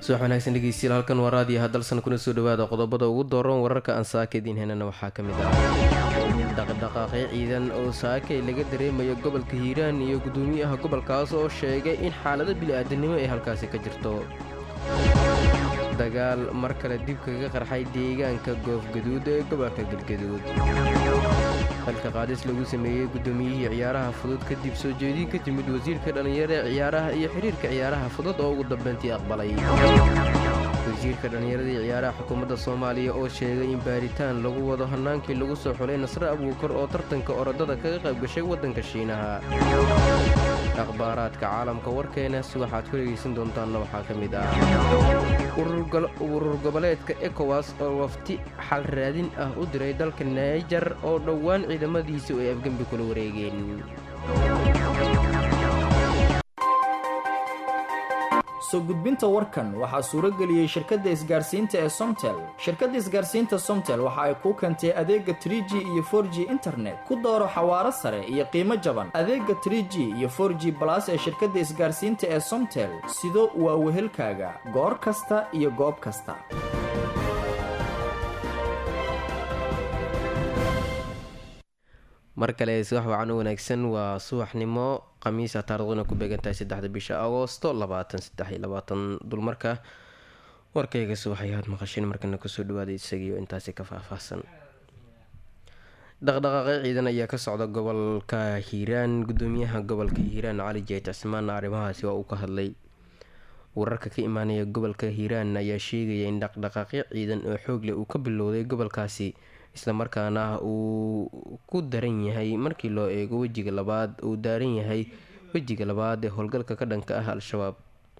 subax wanaagsan dhegeystiyaal halkan waa raadiyo hadalsan kuna soo dhawaada qodobada ugu dooran wararka aan saakadiin henana waxaa ka mid ah dhaqdhaqaaqyo ciidan oo saakay laga dareemayo gobolka hiiraan iyo gudoomiyaha gobolkaas oo sheegay in xaalado bili-aadanimo ay halkaasi ka jirto dagaal mar kale dib kaga qarxay deegaanka goofgaduud ee gobolka galgaduud xilka qaadis lagu sameeyey guddoomiyihii ciyaaraha fudud kadib soo jeedin ka timid wasiirka dhallinyarada ciyaaraha iyo xidhiirka ciyaaraha fudud oo ugu dambeyntii aqbalay wasiirka dhallinyarada iyo ciyaaraha xukuumadda soomaaliya oo sheegay in baaritaan lagu wado hannaankii lagu soo xulay nasre abuukar oo tartanka orodada kaga qayb gashay waddanka shiinaha akhbaaraadka caalamka warkeenas waxaad ku dhegaysan doontaanna waxaa ka mid ah urur goboleedka ekowas oo wafti xal raadin ah u diray dalka naijar oo dhowaan ciidamadiisa ay afgembi kula wareegeen soo gudbinta warkan waxaa suuro geliyey shirkadda isgaarsiinta ee somtel shirkadda isgaarsiinta somtel waxa ay kuu keentay adeega trie g iyo for g internet ku dooro xawaaro sare iyo qiimo jaban adeega trie g iyo for g balas ee shirkadda isgaarsiinta ee somtel sido waa wehelkaaga goor kasta iyo goob kasta mar kale subax wacan u wanaagsan waa subaxnimo khamiisa taariikhduna ku beegantahay saddexda bisha agoosto labaatan saddex iyo labaatan dulmarka warkayga subaxayaad maqasheen markana kusoo dhawaada isagiio intaasi ka faahfaahsan dhaqdhaqaaqyo ciidan ayaa ka socda gobolka hiiraan gudoomiyaha gobolka hiiraan cali jeet cismaan arrimahaasi waa uu ka hadlay wararka ka imaanaya gobolka hiiraan ayaa sheegaya in dhaqdhaqaaqyo ciidan oo xoogle uu ka bilowday gobolkaasi islamarkaana uu ku daran yahay markii loo eego wejiga labaad uu daaran yahay wejiga labaad ee howlgalka ka dhanka ah al-shabaab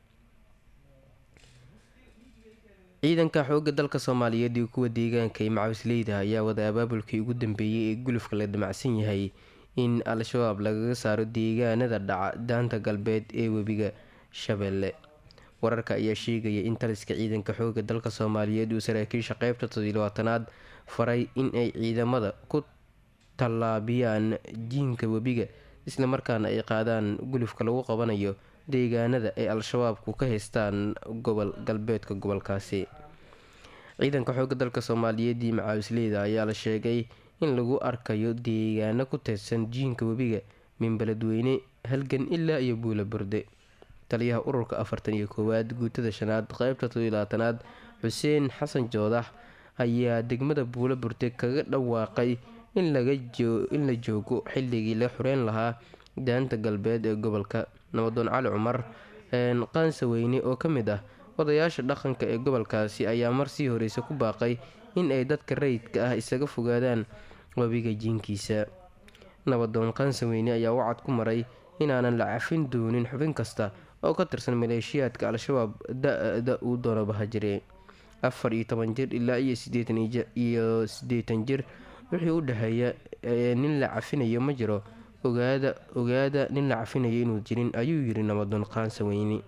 ciidanka xoogga dalka soomaaliyeed iyo kuwa deegaanka ee macawisleyda ayaa wada abaabulkii ugu dambeeyey ee gulufka la damacsan yahay in al-shabaab lagaga saaro deegaanada dhaca daanta galbeed ee webiga shabeelle wararka ayaa sheegaya in taliska ciidanka xoogga dalka soomaaliyeed uu saraakiisha qeybta toddobaatanaad faray in ay ciidamada ku tallaabiyaan jiinka webiga islamarkaana ay qaadaan gulufka lagu qabanayo deegaanada ay al-shabaabku ka haystaan gobol galbeedka gobolkaasi ciidanka xoogga dalka soomaaliyeed iyo macaawisleyda ayaa la sheegay in lagu arkayo deegaano ku teedsan jiinka webiga min beledweyne halgan ilaa iyo buula burde taliyaha ururka afartan iyo koowaad guutada shanaad qeybta todolaatanaad xuseen xasan joodax ayaa degmada buula burde kaga dhawaaqay in la joogo xilligii la xureyn lahaa daanta galbeed ee gobolka nabadoon cali cumar qaansaweyne oo ka mid ah odayaasha dhaqanka ee gobolkaasi ayaa mar sii horeysa ku baaqay in ay dadka rayidka ah isaga fogaadaan webiga jiinkiisa nabadoon qaansaweyne ayaa wacad ku maray inaanan la cafin doonin xubin kasta oo ka tirsan maleeshiyaadka al-shabaab da-da uu doonabaha jire afar iyo toban jir ilaa iyo sideetan iyo siddeetan jir wixii u dhexeeya nin la cafinayo ma jiro ogaada ogaada nin la cafinayo inuu jirin ayuu yiri nabadoon qaansaweyne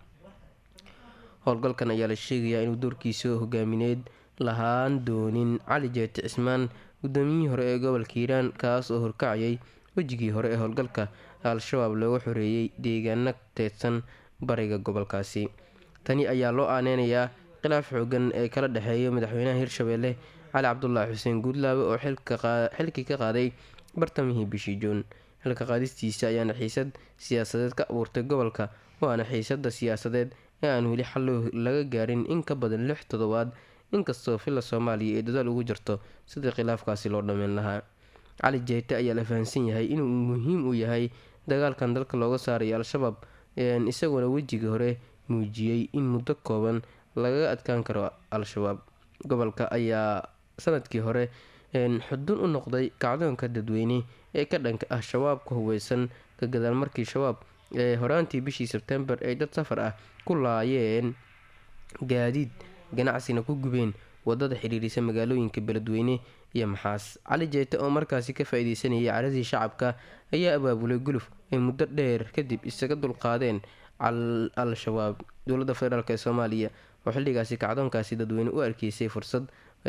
howlgalkan ayaa la sheegayaa inuu doorkiisa hogaamineed lahaan doonin cali jeete cismaan gudoomiyihii hore ee gobolka hiiraan kaas oo horkacayay wejigii hore ee howlgalka al-shabaab looga xoreeyey deegaano teedsan bariga gobolkaasi tani ayaa loo aaneynayaa khilaaf xoogan ee kala dhexeeya madaxweynaha hirshabeelle cali cabdulaahi xuseen guudlaabe oo xilkii ka qaaday bartamihii bishii juun xilka qaadistiisa ayaana xiisad siyaasadeed ka abuurtay gobolka waana xiisada siyaasadeed ee aan weli xal laga gaarin in ka badan lix toddobaad inkastoo filla soomaaliya ee dadaal ugu jirto sidii khilaafkaasi loo dhammeyn lahaa cali jeete ayaa la fahamsan yahay inuu muhiim u yahay dagaalkan dalka looga saarayo al-shabaab isagoona wejiga hore muujiyey in muddo kooban lagaga adkaan karo al-shabaab gobolka ayaa sanadkii hore xudun u noqday kacdoonka dadweyne ee ka dhanka ah shabaabka hubeysan ka gadaal markii shabaab ee horaantii bishii sebtembar ay dad safar ah ku laayeen gaadiid ganacsina ku gubeen wadada xiriirisa magaalooyinka beledweyne iyo maxaas cali jeete oo markaasi ka faa-ideysanayay caradii shacabka ayaa abaabulay guluf ay muddo dheer kadib isaga dulqaadeen al-shabaab dowladda federaalk ee soomaaliya oo xilligaasi kacdoonkaasi dadweyne u arkeysay fursad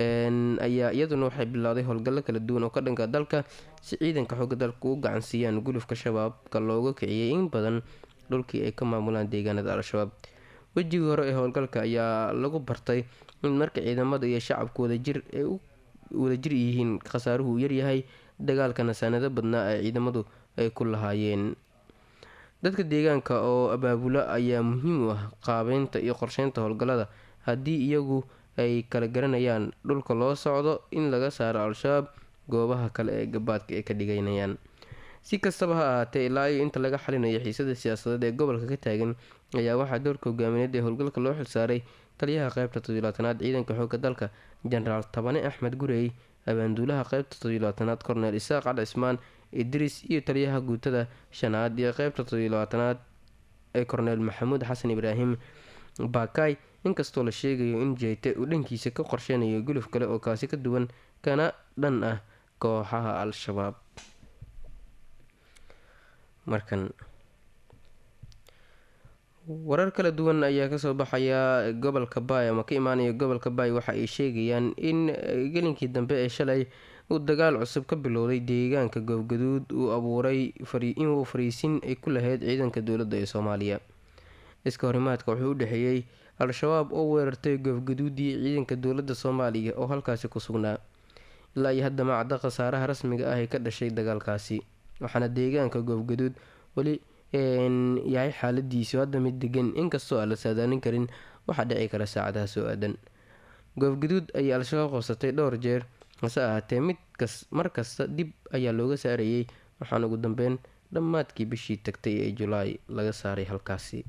ayaa iyaduna waxay bilowday howlgallo kala duwan oo ka dhanka dalka si ciidanka xooga dalka u gacansiiyaan gulufka shabaabka looga kiciyay in badan dhulkii ay ka maamulaan deegaanada al-shabaab wejigii hore ee howlgalka ayaa lagu bartay in marka ciidamada iyo shacabku wadajir ay u wadajir yihiin khasaaruhu uu yaryahay dagaalkana sanado badnaa ee ciidamadu ay ku lahaayeen dadka deegaanka oo abaabula ayaa muhiim u ah qaabeynta iyo qorsheynta howlgallada haddii iyagu ay kala garanayaan dhulka loo socdo in laga saaro al-shabaab goobaha kale ee gabaadka ay ka dhiganayaan si kastaba ha ahaatee ilaa iyo inta laga xalinayo xiisada siyaasadeed ee gobolka ka taagan ayaa waxaa doorka hogaamineed ee howlgalka loo xilsaaray taliyaha qeybta toddobilaatanaad ciidanka xoogga dalka jenaraal tabane axmed gurey abaanduulaha qeybta toddobilaatanaad korneel isaaq cali cismaan idris iyo taliyaha guutada shanaad iyo qeybta toddobilaatanaad ee korneel maxamuud xasan ibraahim baakay inkastoo la sheegayo in jeyte uu dhankiisa ka qorsheynayo guluf kale oo kaasi ka duwan kana dhan ah kooxaha al-shabaab markan warar kala duwan ayaa kasoo baxaya gobolka baay ama ka imaanaya gobolka baay waxa ay sheegayaan in gelinkii dambe ee shalay uu dagaal cusub ka bilowday deegaanka goobgaduud uu abuuray inuu fariisin ay ku lahayd ciidanka dowladda ee soomaaliya iska horimaadka wuxuu u dhexeeyey al-shabaab oo weerartay goobgaduudii ciidanka dowladda soomaaliya oo halkaasi ku sugnaa ilaa iyo hadda macda khasaaraha rasmiga ah ee ka dhashay dagaalkaasi waxaana deegaanka goobgaduud weli yahay xaaladiisu hadda mid degan inkastoo aan la saadaalin karin waxaa dhici kara saacadaha soo aadan goobgaduud ayay al-shabaab qabsatay dhowr jeer hase ahaatee mid kas mar kasta dib ayaa looga saarayay waxaana ugu dambeyn dhammaadkii bishii tagtay ee julaay laga saaray halkaasi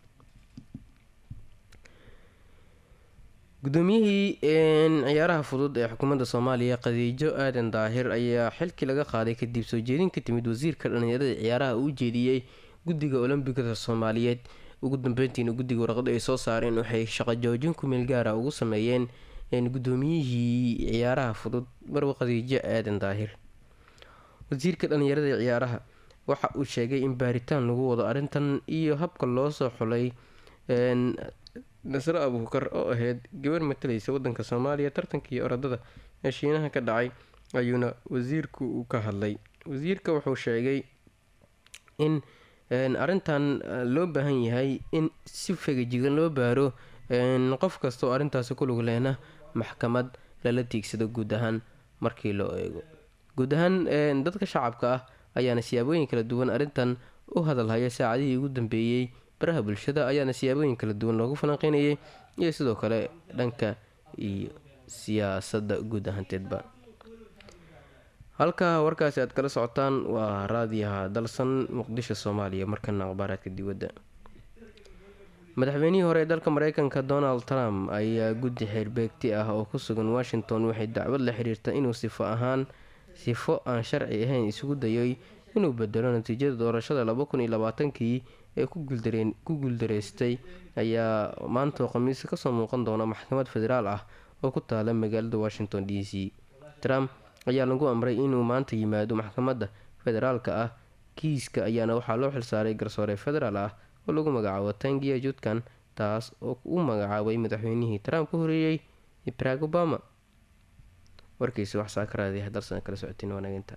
gudoomiyihii ciyaaraha fudud ee xukuumadda soomaaliya khadiijo aadan daahir ayaa xilkii laga qaaday kadib soo jeedin ka timid wasiirka dhallinyarada ciyaaraha uu ujeediyey guddiga olombikada soomaaliyeed ugu dambeyntiina guddiga warqada ay soo saareen waxay shaqo joojin ku meel gaara ugu sameeyeen gudoomiyihii ciyaaraha fudud marwa khadiijo aadan daahir wasiirka dhallinyarada ciyaaraha waxa uu sheegay in baaritaan lagu wado arrintan iyo habka loo soo xulay nasre abuukar oo ahayd gabar matalaysa wadanka soomaaliya tartankii orodada ee shiinaha ka dhacay ayuuna wasiirku uu ka hadlay wasiirka wuxuu sheegay in arrintan loo baahan yahay in si fegajigan loo baaro qof kasta oo arrintaasi ku lug lehna maxkamad lala tiigsado guud ahaan markii loo eego guud ahaan dadka shacabka ah ayaana siyaabooyin kala duwan arrintan u hadalhaya saacadihii ugu dambeeyey baraha bulshada ayaana siyaabooyin kala duwan loogu falanqeynayay iyo sidoo kale dhanka iyo siyaasadda guud ahaanteedba halka warkaasi aad kala socotaan waa raadiyaha dalsan muqdisho soomaaliya markana akhbaaraadka dibadda madaxweynihii hore ee dalka mareykanka donald trump ayaa guddi xeerbeegti ah oo ku sugan washington waxay dacwad la xiriirta inuu sifo ahaan sifo aan sharci ahayn isugu dayay inuu bedelo natiijada doorashada laba kun iyo labaatankii ee ku guuldareystay ayaa maantoo khamiis kasoo muuqan doona maxkamad federaal ah oo ku taala magaalada washington d c trump ayaa lagu amray inuu maanta yimaado maxkamadda federaalka ah kiiska ayaana waxaa loo xilsaaray garsoore federaal ah oo lagu magacaabo tangiya judkan taas oo u magacaabay madaxweynihii trump ka horeeyey barack obama warkiisi wax saakaraadi dalsan kala socotiin wanaaginta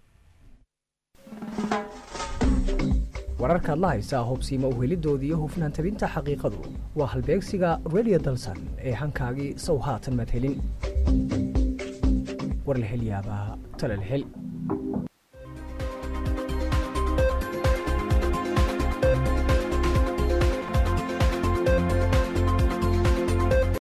wararkaad la haysaa hubsiima uhelidooda iyo hufnaan tabinta xaqiiqadu waa halbeegsiga redio dalsan ee hankaagii sow haatan madhelin war la hel yaabaa talal hel